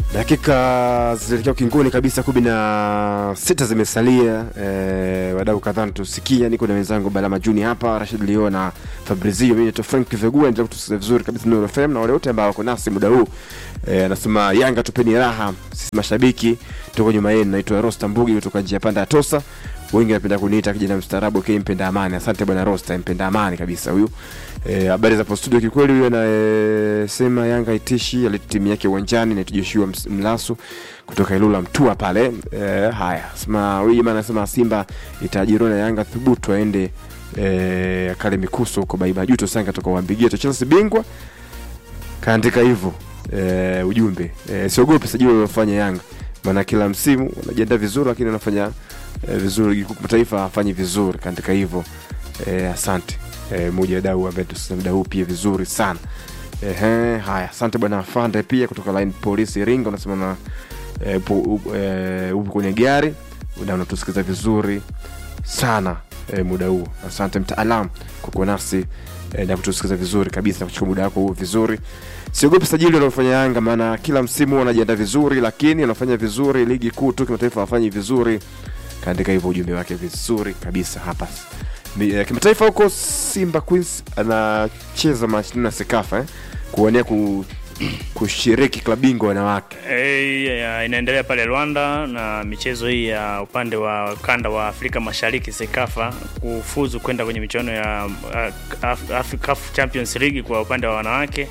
dakika zinaelekea ukingoni kabisa kumi na sita zimesalia eh, wadau kadhaa natusikia niko na wenzangu balama juni hapa rashid lio na fabrizio mi naitwa frank vegua endelea kutusikiza vizuri kabisa Nuru fm na wale wote ambao wako nasi muda huu eh, anasema yanga tupeni raha sisi mashabiki tuko nyuma yenu naitwa rosta mbugi kutoka njia panda ya tosa wengi wanapenda kuniita kijana mstaarabu okay, mpenda amani asante bwana rosta mpenda amani kabisa huyu Eh, habari za postudio kikweli huyo anayesema yanga itishi aleta timu yake uwanjani naitwa joshua Ms- mlasu kutoka ilula mtua pale eh, haya sema huyu jamaa anasema simba itajirona yanga thubutu aende eh, akale mikuso huko baibajuto sanga toka uambigie chelsea bingwa kaandika hivyo eh, ujumbe eh, siogope sajili waliofanya yanga maana kila msimu wanajiandaa vizuri lakini wanafanya eh, vizuri ligi kuu kimataifa hafanyi vizuri kaandika hivyo eh, asante eh, moja ya dau ambaye tusikia muda huu pia vizuri sana Ehe, haya asante bwana fande pia kutoka line polisi iringa unasema na eh, upo upo, eh, upo kwenye gari na unatusikiza vizuri sana eh, muda huu asante mtaalam kwa kuwa nasi eh, na kutusikiza vizuri kabisa na kuchukua muda wako huu vizuri siogopi sajili wanaofanya yanga maana kila msimu wanajiandaa vizuri lakini wanafanya vizuri ligi kuu tu kimataifa wafanyi vizuri kaandika hivyo ujumbe wake vizuri kabisa hapa Mi- eh, kimataifa huko simba queens anacheza mashindano ya sekafa eh? kuonea ku, kushiriki klabu bingwa wanawake Eh, ya- inaendelea pale Rwanda na michezo hii ya upande wa ukanda wa Afrika Mashariki Sekafa kufuzu kwenda kwenye michuano ya uh, Af- Af- CAF Champions League kwa upande wa wanawake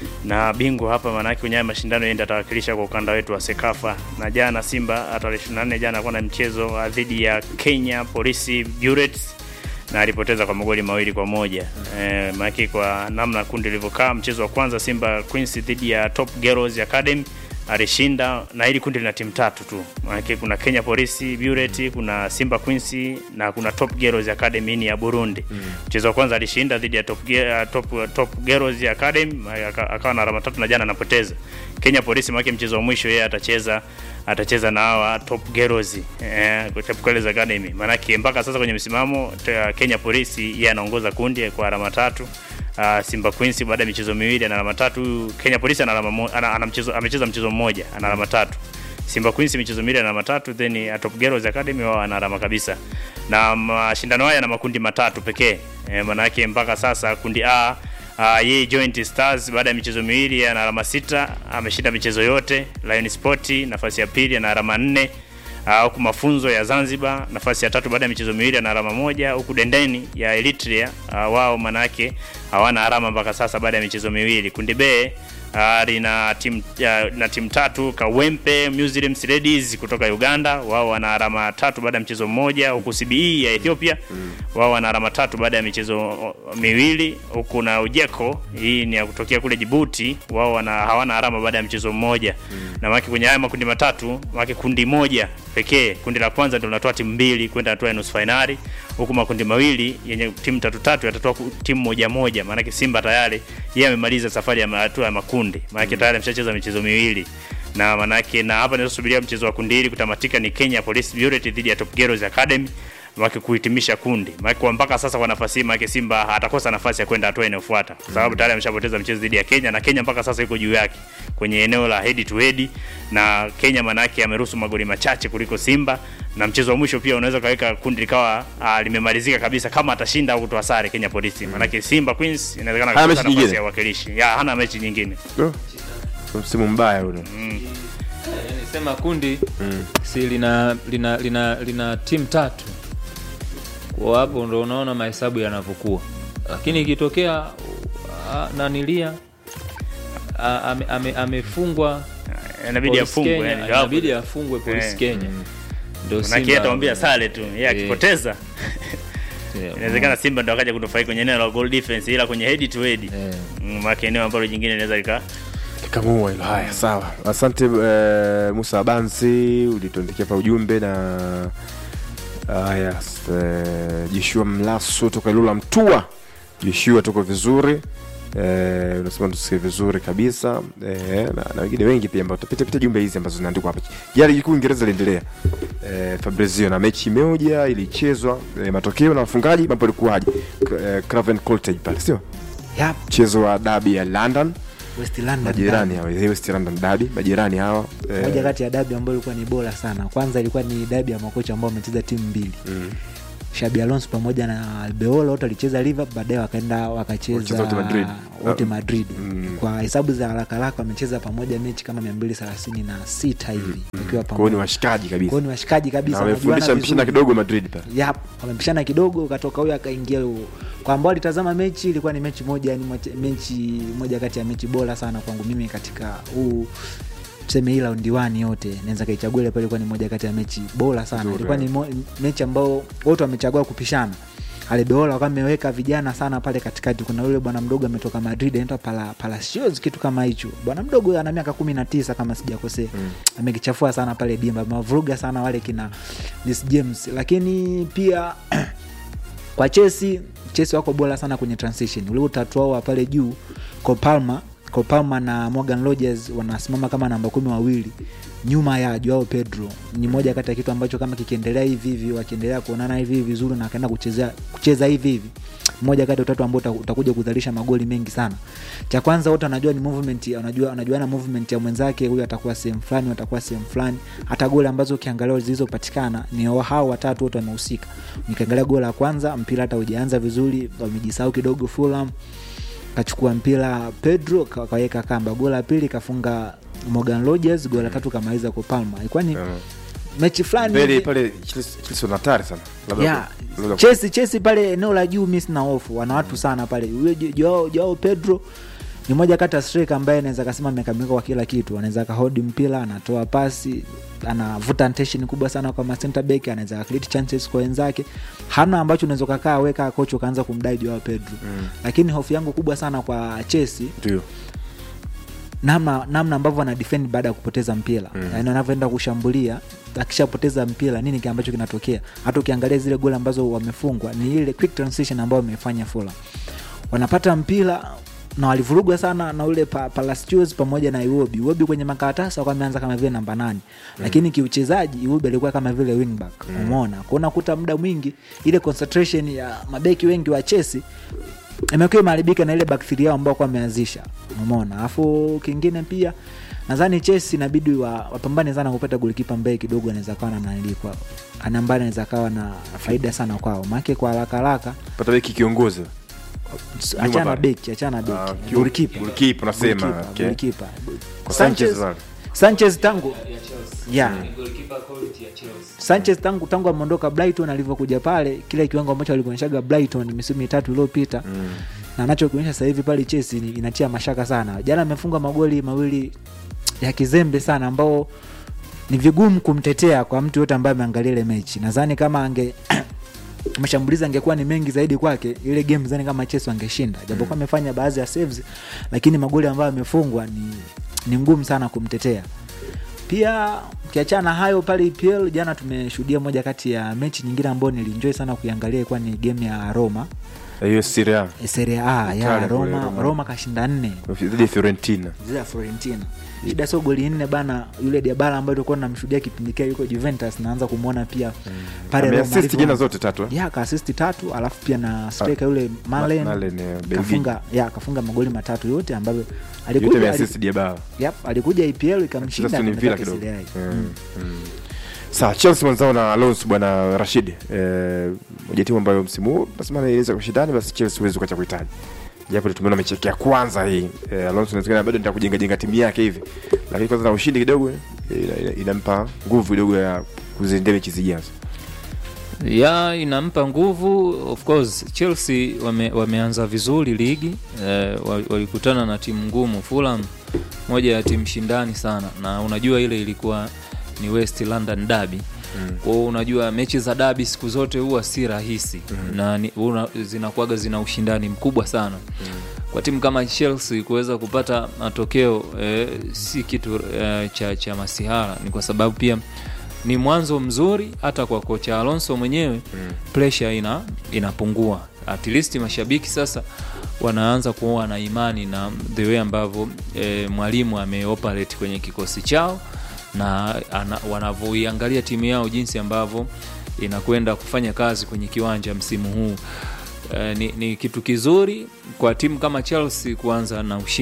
na bingwa hapa manake kwenye haya mashindano yeye ndiye atawakilisha kwa ukanda wetu wa Sekafa. Na jana Simba tarehe 24 jana alikuwa na mchezo uh, dhidi ya Kenya Police Bullets na alipoteza kwa magoli mawili kwa moja e, maanake kwa namna kundi lilivyokaa mchezo wa kwanza simba queens dhidi ya top girls academy alishinda na hili kundi lina timu tatu tu maanake kuna kenya polisi buret kuna simba queens na kuna top girls academy ni ya burundi mchezo wa kwanza alishinda dhidi ya top, Ge- uh, top, top girls academy aka- akawa na alama tatu na jana anapoteza kenya polisi maanake mchezo wa mwisho yeye atacheza atacheza na hawa top girls eh, kwa Top Girls Academy. Maanake mpaka sasa kwenye msimamo ta- Kenya Police yeye anaongoza kundi kwa alama tatu. Uh, Simba Queens baada ya michezo miwili ana alama tatu. Huyu Kenya Police ana alama mo, ana, ana mchezo amecheza mchezo mmoja ana alama tatu. Simba Queens michezo miwili ana alama tatu then uh, Top Girls Academy wao ana alama kabisa. Na mashindano haya yana makundi matatu pekee. Eh, maanake mpaka sasa kundi A Uh, yeye Joint Stars baada ya michezo miwili ana alama sita, ameshinda michezo yote. Lion Sport nafasi ya pili ana alama nne. Uh, huku mafunzo ya Zanzibar nafasi ya tatu baada ya michezo miwili ana alama moja, huku Dendeni ya Eritrea uh, wao manake hawana alama mpaka sasa baada ya michezo miwili. Kundi B uh, lina timu uh, na timu tatu Kawempe Muslims Ladies kutoka Uganda, wao wana alama tatu baada ya mchezo mmoja, huku CBE ya Ethiopia wao wana alama tatu baada ya michezo o, miwili, huku na Ujeko hii ni ya kutokea kule Djibouti, wao wana hawana alama baada ya mchezo mmoja na maki kwenye haya makundi matatu maki kundi moja pekee, kundi la kwanza ndio linatoa timu mbili kwenda hatua ya nusu fainali, huku makundi mawili yenye timu tatu tatu yatatoa ku- timu moja moja. Maanake Simba tayari yeye amemaliza safari ya ma- hatua ya makundi, maanake tayari ameshacheza michezo miwili na manake na hapa ninazosubiria mchezo wa kundi hili kutamatika ni Kenya Police Bureau dhidi ya Top Girls Academy wake kuhitimisha kundi. Maana kwa mpaka sasa kwa nafasi hii maana Simba atakosa nafasi ya kwenda hatua inayofuata kwa sababu tayari ameshapoteza mchezo dhidi ya Kenya na Kenya mpaka sasa iko juu yake kwenye eneo la head to head na Kenya manake ameruhusu magoli machache kuliko Simba na mchezo wa mwisho pia unaweza kaweka kundi likawa uh, limemalizika kabisa kama atashinda au kutoa sare Kenya Police. Maanake Simba Queens inawezekana Hana kukosa mechi nafasi nyingine? ya uwakilishi. Ya hana mechi nyingine. oh, msimu mbaya ule sema kundi si lina lina lina, lina timu tatu kwa hapo ndo unaona mahesabu yanavyokuwa lakini ikitokea uh, nanilia uh, ame, ame, amefungwa Inabidi Police afungwe Kenya, yani. inabidi afungwe polisi Eh. Kenya ndo Manake yeye Simba- ataambia sare tu. Yeye Eh. akipoteza Yeah, inawezekana Simba ndo akaja kunufaika kwenye eneo la goal defense, ila kwenye head to head eh. mm, maana eneo ambalo jingine linaweza lika kamua hilo haya sawa asante eh, musa abansi ulituandikia pa ujumbe na haya eh, jeshua mlaso toka ilula mtua jeshua tuko vizuri eh, unasema tusikie vizuri kabisa eh, na, na wengine wengi pia ambao tutapita pita jumbe hizi ambazo zinaandikwa hapa jana ligi kuu Uingereza iliendelea eh, Fabrizio na mechi moja ilichezwa eh, matokeo na wafungaji mambo yalikuwaje K- eh, Craven Cottage pale sio mchezo wa dabi ya London West London majirani Derby. hawa West London Derby majirani hawa eh, moja kati ya dabi ambayo ilikuwa ni bora sana kwanza ilikuwa ni dabi ya makocha ambao wamecheza timu mbili mm. shabi alonso pamoja na albeola wote walicheza liver baadaye wakaenda Walicheza wakacheza wote Madrid. wote Ah, madrid mm. kwa hesabu za haraka haraka wamecheza pamoja mechi kama mia mbili thelathini na sita hivi wakiwa kwao ni pamoja washikaji kabisa kwao ni washikaji na kabisa wamefundisha wanajuana mpishana vizuri. kidogo Madrid pale Yap, wamepishana kidogo ukatoka huyo akaingia huyo kwa ambao walitazama mechi ilikuwa ni mechi moja ni moja- mechi moja kati ya mechi bora sana kwangu mimi katika huu tuseme hii raundi wani yote naweza kaichagua ile pale ilikuwa ni moja kati ya mechi bora sana Nzuri, ilikuwa ni eh. mo, mechi ambao wote wamechagua kupishana Albeola wakawa ameweka vijana sana pale katikati. Kuna yule bwana mdogo ametoka Madrid anaitwa Pala, Palacios kitu kama hicho. Bwana mdogo ana miaka kumi na tisa kama sijakosea Mm. amekichafua sana pale dimba, mavuruga sana wale kina Reece James, lakini pia kwa Chelsea, Chelsea wako bora sana kwenye transition. Ule utatu wao wa pale juu Cole Palmer, Cole Palmer na Morgan Rogers wanasimama kama namba kumi wawili nyuma ya Joao Pedro. Ni moja kati ya kitu ambacho kama kikiendelea hivi hivi, wakiendelea kuonana hivi hivi vizuri na akaenda kuchezea kucheza hivi hivi moja kati ya utatu ambao uta- utakuja kuzalisha magoli mengi sana. Cha kwanza wote wanajua ni movement, ya- wanajua wanajuana movement ya mwenzake, huyu atakuwa sehemu fulani, huyu atakuwa sehemu fulani. Hata goli ambazo ukiangalia zilizopatikana ni wa- hao watatu wote wamehusika. Nikiangalia goli la kwanza, mpira hata hujaanza vizuri, wamejisahau kidogo Fulham kachukua mpira Pedro ka- kaweka kamba. Goli la pili kafunga Morgan Rogers, goli la tatu kamaliza kwa Palma. Ilikuwa ni Eh, mechi fulani mbele hivi- pale Chelsea Chelsea wana hatari sana Labda Yeah. ku- labda ku- Chelsea Chelsea pale eneo la juu mi sina hofu, wana watu sana pale. Huyo Jo- Joao Joao Pedro ni moja kati ya striker ambaye anaweza kasema amekamilika kwa kila kitu. Anaweza kahodi mpira, anatoa pasi, anavuta attention kubwa sana kwa ma center back, anaweza create chances kwa wenzake. Hana ambacho unaweza kakaa weka kocha ukaanza kumdai Joao Pedro. Mm. Lakini hofu yangu kubwa sana kwa Chelsea ndio namna namna ambavyo wana defend baada ya kupoteza mpira Mm. yaani wanavyoenda kushambulia akishapoteza mpira nini kile ambacho kinatokea hata ukiangalia zile goli ambazo wamefungwa ni ile quick transition ambayo wamefanya Fulham wanapata mpira na walivurugwa sana na ule pa, Palacios pamoja na Iwobi. Iwobi kwenye makaratasi wakawa ameanza kama vile namba nane mm. lakini kiuchezaji Iwobi alikuwa kama vile wingback mm. umeona kwa unakuta muda mwingi ile concentration ya mabeki wengi wa Chelsea imekuwa imeharibika na ile backfield yao ambao kwa wameanzisha umeona alafu kingine pia nadhani Chelsea inabidi wa, wapambane sana kupata golikipa ambaye kidogo anaweza kawa na nanili kwao ana ambaye anaweza kawa na faida sana kwao maake kwa haraka haraka pata beki kiongozi achana pale. beki achana Ah, beki kiu- golikipa golikipa unasema, Golikipa, okay. golikipa. Kwa Sanchez Sanchez wale. Sanchez tangu yeah. Sanchez tangu tangu ameondoka Brighton alivyokuja pale kile kiwango ambacho alikuonyeshaga Brighton misimu mitatu iliyopita Mm. na anachokionyesha sasa hivi pale Chelsea ni- inatia mashaka sana. Jana amefunga magoli mawili ya kizembe sana ambao ni vigumu kumtetea kwa mtu yote ambaye ameangalia ile mechi. Nadhani kama ange mashambulizi angekuwa ni mengi zaidi kwake, ile game zani kama Chelsea wangeshinda, japokuwa amefanya baadhi ya saves, lakini magoli ambayo amefungwa ni, ni ngumu sana kumtetea. Pia ukiachana na hayo pale EPL jana tumeshuhudia moja kati ya mechi nyingine ambayo nilienjoy sana kuiangalia, ilikuwa ni game ya Roma hiyo Serie A Serie A ya Italia kule Roma, Roma. Roma kashinda nne dhidi ya Fiorentina zile ya Florentina. Shida sio goli nne bana, yule Diabala ambaye tulikuwa tunamshuhudia kipindi kile yuko Juventus, naanza kumwona pia pale Roma ameassist alivyo- jana zote tatu eh? ya kaasisti tatu, alafu pia na striker yule Malen Malen, eh, Belgiji. kafunga ya kafunga magoli matatu yote ambayo yote alikuja ameassist Diabala yep, alikuja EPL Cheza ikamshinda Aston Villa akapata kidogo Serie A. Mm, mm. sawa Chelsea mwenzao na Alonso bwana Rashid eh, moja timu ambayo msimu huu nasema inaweza kushindani basi Chelsea huwezi kuacha kuhitaji japo tumeona mechi yake ya kwanza hii eh, Alonso inawezekana bado ndio kujenga jenga timu yake hivi lakini kwanza na ushindi kidogo eh, ina- ina- inampa nguvu kidogo ya kuziendea mechi zijazo ya inampa nguvu of course chelsea wame, wameanza vizuri ligi eh, wa- walikutana na timu ngumu fulham moja ya timu shindani sana na unajua ile ilikuwa ni west london derby Mm. kwao unajua mechi za dabi siku zote huwa si rahisi mm. na ni- una- zinakuwaga zina ushindani mkubwa sana mm. kwa timu kama chelsea kuweza kupata matokeo eh, si kitu eh, cha, cha masihara ni kwa sababu pia ni mwanzo mzuri hata kwa kocha alonso mwenyewe mm. pressure ina inapungua at least mashabiki sasa wanaanza kuwa na imani na the way ambavyo e, mwalimu ameoperate kwenye kikosi chao na ana- wanavyoiangalia timu yao jinsi ambavyo inakwenda kufanya kazi kwenye kiwanja msimu huu e, ni, ni kitu kizuri kwa timu kama chelsea kuanza na ushindi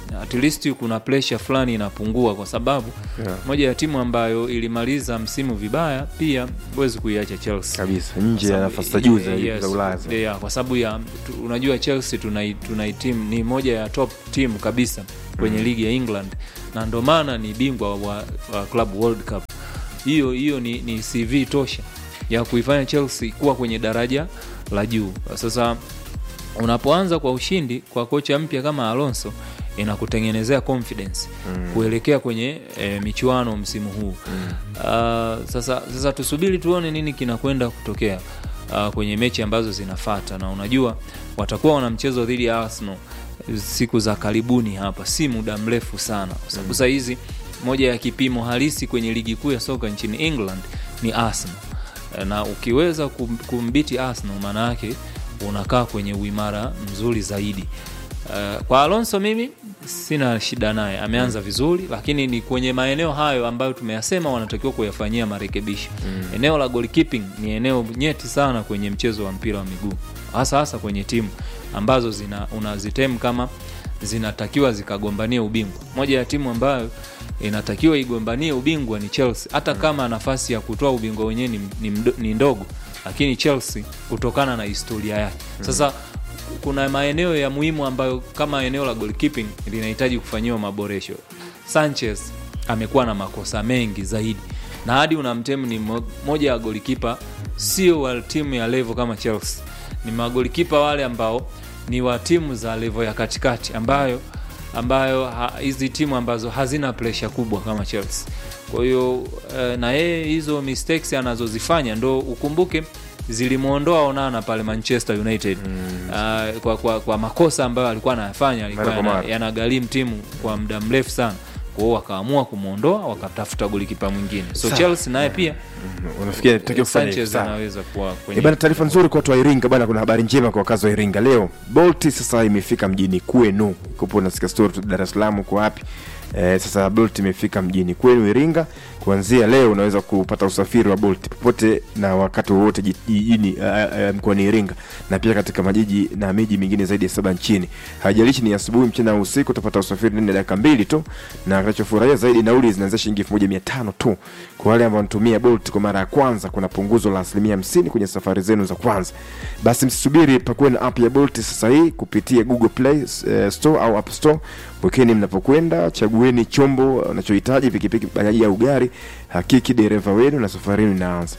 at least kuna pressure fulani inapungua kwa sababu Yeah. moja ya timu ambayo ilimaliza msimu vibaya pia huwezi kuiacha Chelsea kabisa nje ya Sababu- nafasi za juu za yes, za Ulaya yeah, kwa sababu ya tu, unajua Chelsea tunai, tunai team ni moja ya top team kabisa kwenye ligi ya England na ndo maana ni bingwa wa, wa Club World Cup. Hiyo hiyo ni, ni CV tosha ya kuifanya Chelsea kuwa kwenye daraja la juu. Sasa unapoanza kwa ushindi kwa kocha mpya kama Alonso inakutengenezea confidence mm. kuelekea kwenye e, michuano msimu huu mm. uh, sasa, sasa tusubiri tuone nini kinakwenda kutokea uh, kwenye mechi ambazo zinafata na unajua watakuwa wana mchezo dhidi ya Arsenal siku za karibuni hapa si muda mrefu sana kwa sababu saa hizi moja ya kipimo halisi kwenye ligi kuu ya soka nchini England ni Arsenal na ukiweza kum- kumbiti Arsenal maana yake unakaa kwenye uimara mzuri zaidi. Uh, kwa Alonso mimi sina shida naye, ameanza vizuri, lakini ni kwenye maeneo hayo ambayo tumeyasema wanatakiwa kuyafanyia marekebisho. Eneo la goalkeeping ni eneo nyeti sana kwenye mchezo wa mpira wa miguu, hasa hasa kwenye timu ambazo zina unazitem kama zinatakiwa zikagombania ubingwa. Moja ya timu ambayo inatakiwa igombanie ubingwa ni Chelsea, hata kama nafasi ya kutoa ubingwa wenyewe ni, ni, mdo- ni ndogo, lakini Chelsea kutokana na historia yake sasa kuna maeneo ya muhimu ambayo kama eneo la goalkeeping linahitaji kufanyiwa maboresho. Sanchez amekuwa na makosa mengi zaidi, na hadi unamtemu ni mo- moja ya golikipa sio wa timu ya level kama Chelsea, ni magolikipa wale ambao ni wa timu za level ya katikati ambayo ambayo ha- hizi timu ambazo hazina presha kubwa kama Chelsea. Kwa hiyo eh, na yeye hizo mistakes anazozifanya ndo ukumbuke zilimwondoa Onana pale Manchester United mm. uh, kwa, kwa, kwa makosa ambayo alikuwa anayafanya alikuwa Mara kwa yana- mara. yanagharimu timu kwa muda mrefu sana. Kwa hiyo wakaamua kumwondoa wakatafuta golikipa mwingine, so Sawa. Chelsea naye pia unafikia takiwa kufanya hivyo Sanchez sana anaweza kuwa Eh, kwenye bana taarifa nzuri kwa watu wa Iringa bana, kuna habari njema kwa wakazi wa Iringa leo. Bolt sasa imefika mjini kwenu, kupo nasikia story tu Dar es Salaam kwa wapi eh, sasa Bolt imefika mjini kwenu Iringa. Kuanzia leo unaweza kupata usafiri wa Bolt popote na wakati wowote ji- jijini uh, uh, mkoani Iringa na pia katika majiji na miji mingine zaidi ya saba nchini. Haijalishi ni asubuhi, mchana au usiku, utapata usafiri ndani ya dakika mbili tu, na kinachofurahia zaidi, nauli zinaanzia shilingi elfu moja mia tano tu. Kwa wale ambao wanatumia Bolt kwa mara ya kwanza, kuna punguzo la asilimia hamsini kwenye safari zenu za kwanza. Basi msisubiri, pakuwe na app ya Bolt sasa hii kupitia Google Play eh, Store au App Store. Wekeni mnapokwenda, chagueni chombo unachohitaji, pikipiki, bajaji au gari, hakiki dereva wenu na safari yenu inaanza.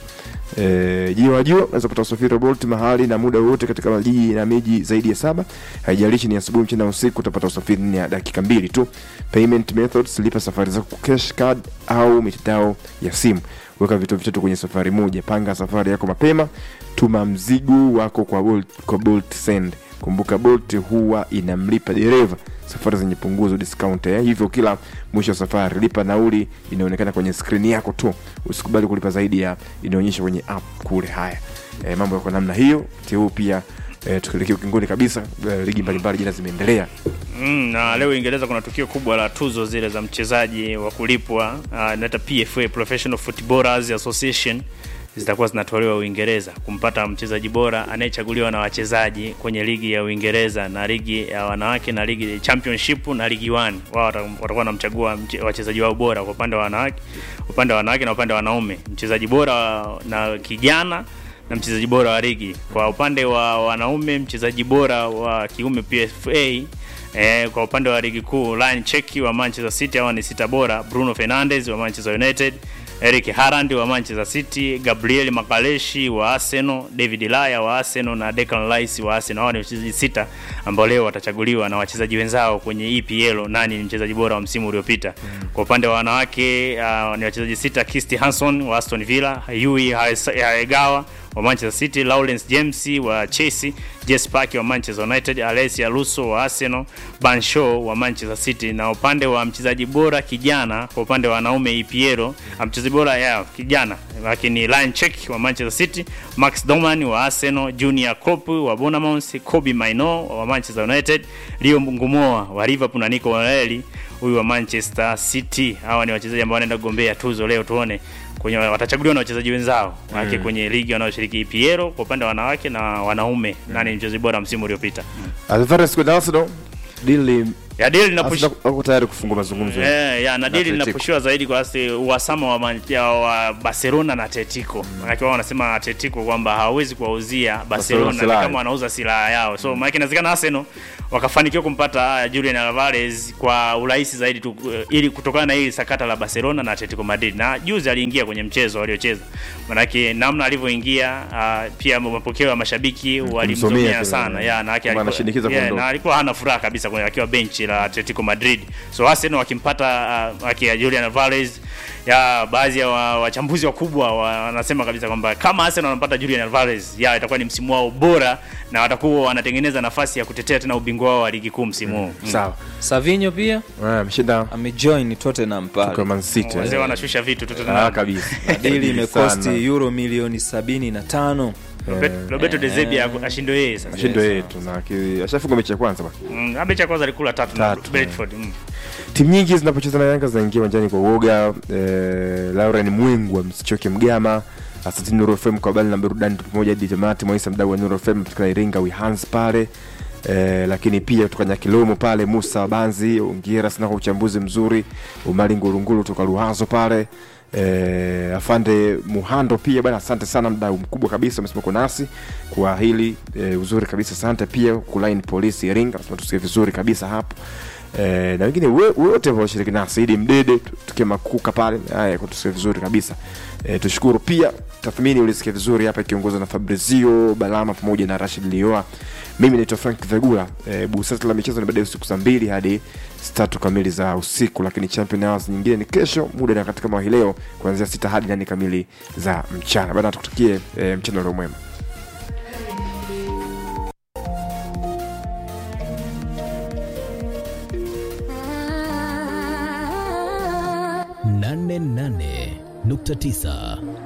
Eh, jio wajua unaweza kupata usafiri wa Bolt mahali na muda wowote katika majiji na miji zaidi ya saba. Haijalishi ni asubuhi, mchana, usiku, utapata usafiri ndani ya dakika mbili tu. Payment methods, lipa safari zako kwa cash card au mitandao ya simu. Weka vitu vitatu kwenye safari moja. Panga safari yako mapema. Tuma mzigo wako kwa Bolt, kwa Bolt Send. Kumbuka Bolt huwa inamlipa dereva safari zenye punguzo discount eh. Hivyo kila mwisho wa safari lipa nauli inaonekana kwenye skrini yako tu, usikubali kulipa zaidi ya inaonyesha kwenye app kule. Haya eh, mambo yako namna hiyo. Huu pia eh, tukielekea ukingoni kabisa eh, ligi mbalimbali jana zimeendelea Mm, na leo Uingereza kuna tukio kubwa la tuzo zile za mchezaji wa kulipwa uh, inaita PFA Professional Footballers Association zitakuwa zinatolewa Uingereza kumpata mchezaji bora anayechaguliwa na wachezaji kwenye ligi ya Uingereza na ligi ya wanawake na ligi championship na ligi 1. Wao wata- watakuwa wanamchagua mche- wachezaji wao bora kwa upande wa wanawake, upande wa wanawake na upande wa wanaume, mchezaji bora na kijana na mchezaji bora wa ligi. Kwa upande wa wanaume, mchezaji bora wa kiume PFA Eh, kwa upande wa ligi kuu Ryan Cheki wa Manchester City hawa ni sita bora, Bruno Fernandes wa Manchester United, Eric Haaland wa Manchester City, Gabriel Makaleshi wa Arsenal, David Laya wa Arsenal na Declan Rice wa Arsenal. Hawa ni wachezaji sita ambao leo watachaguliwa na wachezaji wenzao kwenye EPL nani ni mchezaji bora wa msimu uliopita. Kwa upande wa wanawake uh, ni wachezaji sita, Kirsty Hanson wa Aston Villa, Yui Haegawa wa Manchester City, Lawrence James wa Chelsea, Jess Park wa Manchester United, Alessia Russo wa Arsenal, Ben Shaw wa Manchester City. Na upande wa mchezaji bora kijana kwa upande wa wanaume EPL, mchezaji bora ya kijana lakini Ryan Check wa Manchester City, Max Doman wa Arsenal, Junior Klopp wa Bournemouth, Kobe Mainoo wa Manchester United, Leo Ngumoa wa Liverpool na Nico Waeli huyu wa Manchester City. Hawa ni wachezaji ambao wanaenda kugombea tuzo leo, tuone kwenye watachaguliwa na wachezaji wenzao wake mm. kwenye ligi wanaoshiriki EPL kwa upande wa wanawake na wanaume mm. nani mchezaji bora msimu uliopita Alvarez kwenda Arsenal deal ya dili linapush Arsenal wako tayari kufungua mazungumzo Eh, ya na dili Atletico. linapushiwa zaidi kwa asi uhasama wa, man- ya, wa Barcelona na Atletico. Maana wao wanasema Atletico kwamba hawawezi kuwauzia Barcelona ni silaha. kama wanauza silaha yao. So maana inawezekana Arsenal wakafanikiwa kumpata uh, Julian Alvarez kwa urahisi zaidi tu, uh, ili kutokana na hili sakata la Barcelona na Atletico Madrid. Na juzi aliingia kwenye mchezo waliocheza. Maana namna alivyoingia uh, pia mapokeo ya mashabiki kumsomea walimsomea tu, sana. eh, Ya na yake kwamba alikuwa- anashinikiza yeah, kuondoka. na alikuwa hana furaha kabisa kwenye akiwa benchi la Atletico Madrid. So Arsenal wakimpata uh, akia Julian Alvarez ya baadhi ya wa- wachambuzi wakubwa wa- wanasema kabisa kwamba kama Arsenal wanampata Julian Alvarez ya itakuwa ni msimu wao bora na watakuwa wanatengeneza nafasi ya kutetea tena ubingwa wao wa ligi kuu msimu huu. Mm. sawa Savinho pia Ah, ameshinda amejoin Tottenham kwa pale Man City Wazee eh. wanashusha vitu tu Ah, tena. kabisa dili imekosti Sana. euro milioni sabini na tano Robert- Roberto De Zerbi ashindwe yeye sasa. ashindo yetu na ki- ashafunga mechi ya kwanza bwana Mm, abe cha kwanza alikula tatu na Tatu, Brentford. Mm. timu nyingi zinapocheza na yanga zinaingia uwanjani kwa uoga eh, lauren mwengwa msichoke mgama asantini nuru fm kwa habari na burudani pamoja hadi tamati mwaisa mdau wa nuru fm kutoka iringa wihans pale Eh, lakini pia kutoka nyakilomo pale musa banzi ongera sana kwa uchambuzi mzuri umali ngurunguru kutoka luhazo pale eh, afande muhando pia bana asante sana mdau mkubwa kabisa amesema uko nasi kwa hili eh, uzuri kabisa asante pia kulaini polisi iringa nasema tusikie vizuri kabisa hapo eh, na wengine we- wote ambao washiriki nasi idi mdede tu- tukiwa makuka pale haya kutusikia vizuri kabisa eh, tushukuru pia tathmini ulisikia vizuri hapa ikiongozwa na fabrizio balama pamoja na rashid lioa mimi naitwa frank vegula eh, busati la michezo ni baadaye usiku saa mbili hadi saa tatu kamili za usiku lakini champion hours nyingine ni kesho muda na katika mwa hii leo kuanzia sita hadi nane kamili za mchana baada tukutakie eh, mchana ulio mwema nane nane nukta tisa